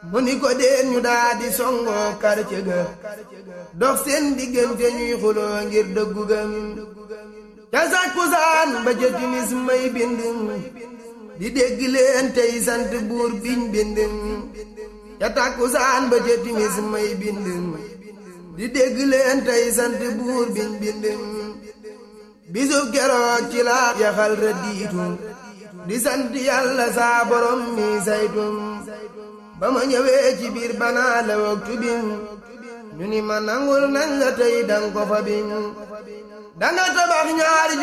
mu ni ko deen ñu daa di songoo quartier ga dox seen diggante ñuy xuloo ngir dëggu gam ca sàkkusaan ba ca timis may bind di dégg leen tey sant buur biñ bind ca tàkkusaan ba ca timis may bind di dégg leen tey sant buur biñ bind bisub keroog ci la yaxal rëddiitu di sant yàlla saa borom mi saytum ba ma ñëwee ci biir banaa la waktu bim ñu ni ma nangul nañ la tey dang ko fa bim danga tabax ñaari